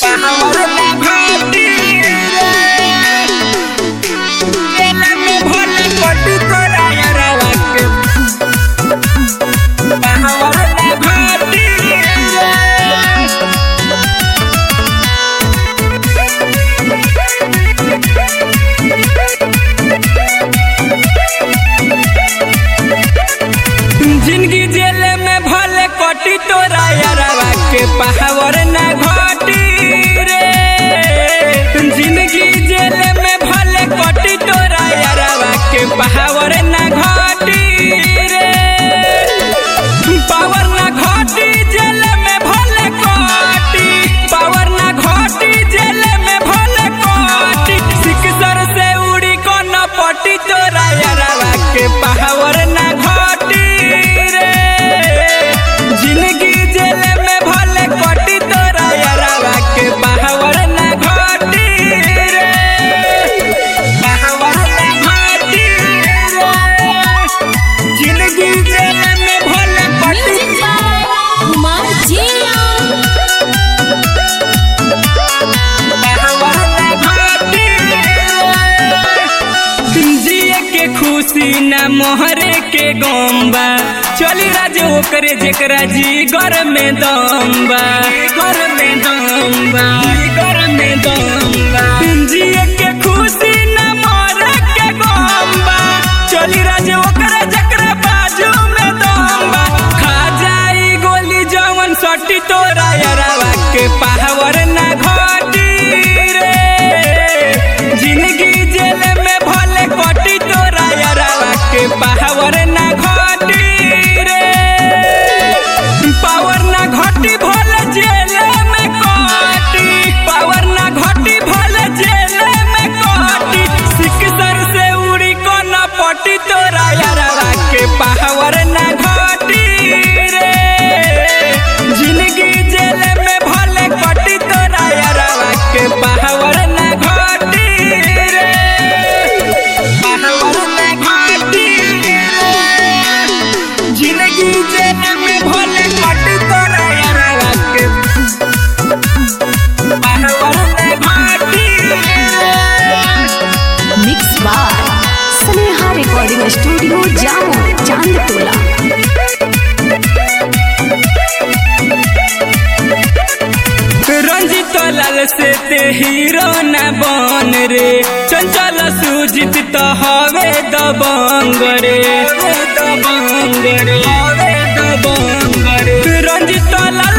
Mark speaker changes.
Speaker 1: जिंदगी जेल में भले कटी तोरा यारवा के पहावर ना घटी रे जिंदगी जेल में भले कटी तोरा यारवा के पहावर ना घटी रे पावर ना घटी जेल में भले कटी पावर ना घटी जेल में भले कटी सिकसर से उड़ी को न पटी तोरा यारवा के पहावर ना घटी रे जिंदगी जेल में भले कटी तोरा यारवा के पहावर ना घटी रे पहावर ना घटी रे जिंदगी जेल में भले कटी
Speaker 2: म्यूजिक बाय कुमार जिया
Speaker 1: जिए के खुशी न मोहरे के गम्बा चली राज ओकरे जेकरा जी घर में दम्बा घर में दम्बा घर में दम्बा जिए के खुशी न मोहरे के गम्बा चली राज ओकरे जेकरा बाजू में दम्बा खा जाई गोली जवन सटी तोरा यारवा के पावर ना घटी रे जिंदगी जेल में भले कटी तोरा यारवा के पावर ना घटी रे पावर ना घटी भले जेल में कटी पावर ना घटी भले जेल में कटी सिकसर से उड़ी को न पटी तोरा यारवा के पावर ना घटी रे जिंदगी जेल में भले कटी तोरा यारवा के पावर ना घटी रे पावर ना घटी रे जिंदगी जेल में भले कटी तोरा यारवा के पावर ना घटी रे
Speaker 2: mix by Sneha recording studio Jamo Chandtola
Speaker 1: Ranjit लाल से ते हीरो न बन रे चंचल सुजित तो हवे दबंग रे दबंग रे हवे दबंग रे रंजित लाल